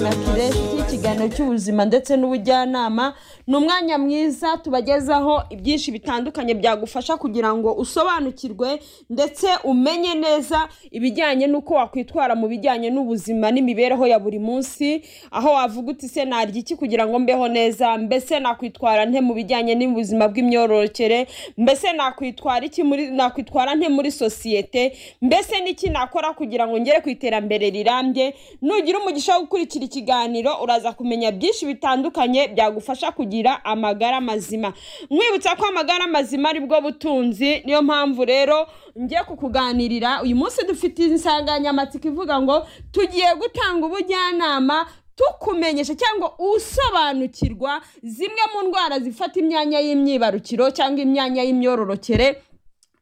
na kiresi cy'ikiganiro cy'ubuzima ndetse n'ubujyanama ni umwanya mwiza tubagezaho ibyinshi bitandukanye byagufasha kugira ngo usobanukirwe ndetse umenye neza ibijyanye n'uko wakwitwara mu bijyanye n'ubuzima n'imibereho ya buri munsi aho wavuga uti se narya iki kugira ngo mbeho neza mbese nakwitwara nte mu bijyanye n'ubuzima bw'imyororokere mbese nakwitwara iki muri nakwitwara nte muri sosiyete mbese n'iki nakora kugira ngo ngere ku iterambere rirambye nugira umugisha wo gukurikira ikiganiro uraza kumenya byinshi bitandukanye byagufasha kugira amagara mazima mwibutsa ko amagara mazima ari bwo butunzi niyo mpamvu rero ngiye kukuganirira uyu munsi dufite insanganyamatsiko ivuga ngo tugiye gutanga ubujyanama tukumenyesha cyangwa usobanukirwa zimwe mu ndwara zifata imyanya y'imyibarukiro cyangwa imyanya y'imyororokere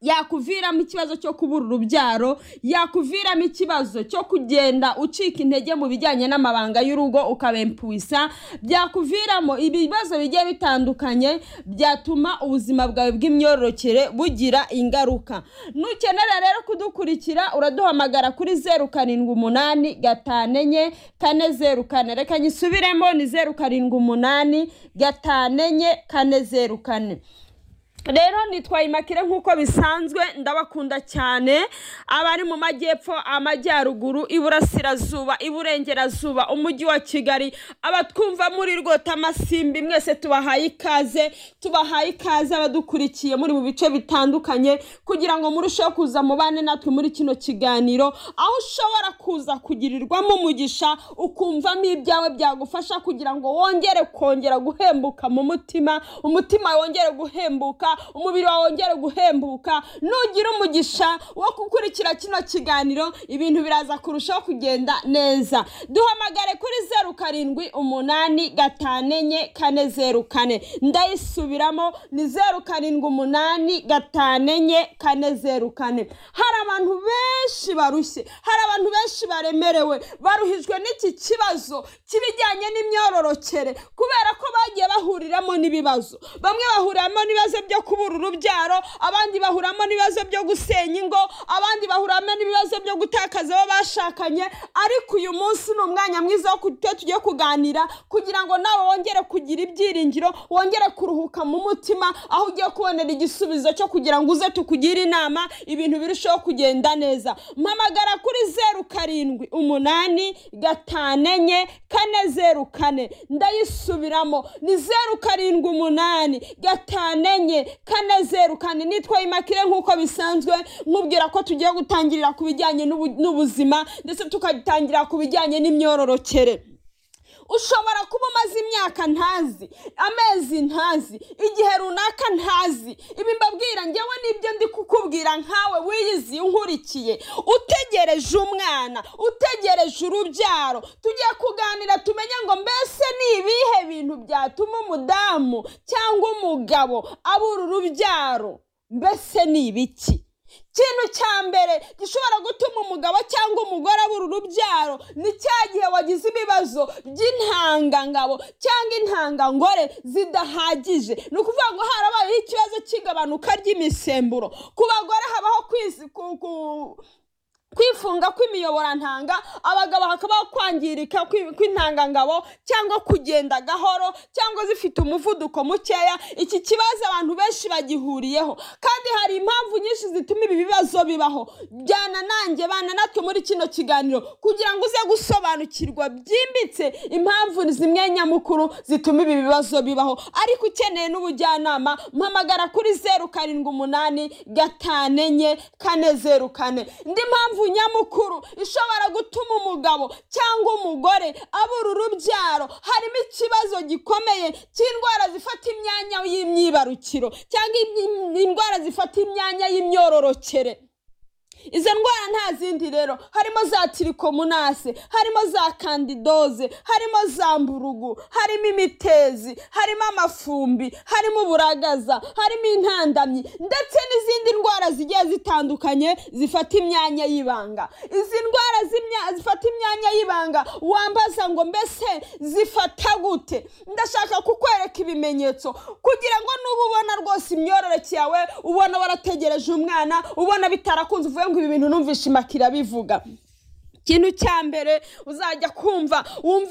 yakuviramo ikibazo cyo kubura urubyaro yakuviramo ikibazo cyo kugenda ucika intege mu bijyanye n'amabanga y'urugo ukabempuisa byakuviramo ibibazo bigiye bitandukanye byatuma ubuzima bwawe bw'imyororokere bugira ingaruka nukenera rero kudukurikira uraduhamagara kuri zeru karindwi umunani gatanu enye kane zeru kane reka nyisubiremo ni zeru karindwi umunani gatanu enye kane zeru kane rero nitwaye imakire nk'uko bisanzwe ndabakunda cyane abari mu majyepfo amajyaruguru iburasirazuba iburengerazuba umujyi wa kigali abatwumva muri rwota amasimbi mwese tubahaye ikaze tubahaye ikaze abadukurikiye muri mu bice bitandukanye kugira ngo murusheho kuza mubane natwe muri kino kiganiro aho ushobora kuza kugirirwamo umugisha ukumvamo ibyawe byagufasha kugira ngo wongere kongera guhembuka mu mutima umutima wongere guhembuka umubiri wawe wongere guhembuka nugira umugisha wo gukurikira kino kiganiro ibintu biraza kurushaho kugenda neza duhamagare kuri zeru karindwi umunani gatanu enye kane zeru kane ndayisubiramo ni zeru karindwi umunani gatanu enye kane zeru kane hari abantu benshi barushye hari abantu benshi baremerewe baruhijwe n'iki kibazo cy'ibijyanye n'imyororokere kubera ko bagiye bahuriramo n'ibibazo bamwe bahuriramo n'ibibazo byo kubura urubyaro abandi bahuramo n'ibibazo byo gusenya ingo abandi bahuramo n'ibibazo byo gutakaza abo bashakanye ariko uyu munsi ni umwanya mwiza wo kuba tugiye kuganira kugira ngo nawe wongere kugira ibyiringiro wongere kuruhuka mu mutima aho ugiye kubonera igisubizo cyo kugira ngo uze tukugire inama ibintu birusheho kugenda neza mpamagara kuri zeru karindwi umunani gatanu enye kane zeru kane ndayisubiramo ni zeru karindwi umunani gatanu enye kane zeru kane nitwa imakire nk'uko bisanzwe nkubwira ko tugiye gutangirira ku bijyanye n'ubu- n'ubuzima ndetse tukagitangira ku bijyanye n'imyororokere ushobora kuba umaze imyaka ntazi amezi ntazi igihe runaka ntazi ibi mbabwira ngewe nibyo ndi kukubwira nkawe wiyiziye unkurikiye utegereje umwana utegereje urubyaro tugiye kuganira tumenye ngo mbese ni ibihe bintu byatuma umudamu cyangwa umugabo abura urubyaro mbese ni ibiki ikintu cya mbere gishobora gutuma umugabo cyangwa umugore abura urubyaro ni cya gihe wagize ibibazo by'intangangabo cyangwa intangangore zidahagije ni ukuvuga ngo harabayeho ikibazo cy'igabanuka ry'imisemburo ku bagore habaho kwisi ku- ku- kwifunga kw'imiyoborantanga abagabo hakabaho kwangirika kwi- kw'intangangabo cyangwa kugenda gahoro cyangwa zifite umuvuduko mukeya iki kibazo abantu benshi bagihuriyeho kandi hari impamvu nyinshi zituma ibi bibazo bibaho jyana nanjye bana natwe muri kino kiganiro kugira ngo uze gusobanukirwa byimbitse impamvu zimwe nyamukuru zituma ibi bibazo bibaho ariko ukeneye n'ubujyanama mpamagara kuri zeru karindwi umunani gatanu enye kane zeru kane indi mpamvu nyamukuru ishobora gutuma umugabo cyangwa umugore abura urubyaro harimo ikibazo gikomeye cy'indwara zifata imyanya y'imyibarukiro cyangwa im- indwara zifata imyanya y'imyororokere izo ndwara nta zindi rero harimo za tirikomunase harimo za kandidoze harimo za mburugu harimo imitezi harimo amafumbi harimo uburagaza harimo intandamyi ndetse n'izindi ndwara zigiye zitandukanye zifata imyanya y'ibanga izi ndwara z'imya- zifata imyanya y'ibanga wambaza ngo mbese zifata gute ndashaka kukwereka ibimenyetso kugira ngo nuba ubona rwose imyororokere yawe ubona warategereje umwana ubona bitarakunze uvuye ngo ibi bintu numvishe imakira bivuga ikintu cya mbere uzajya kumva wumve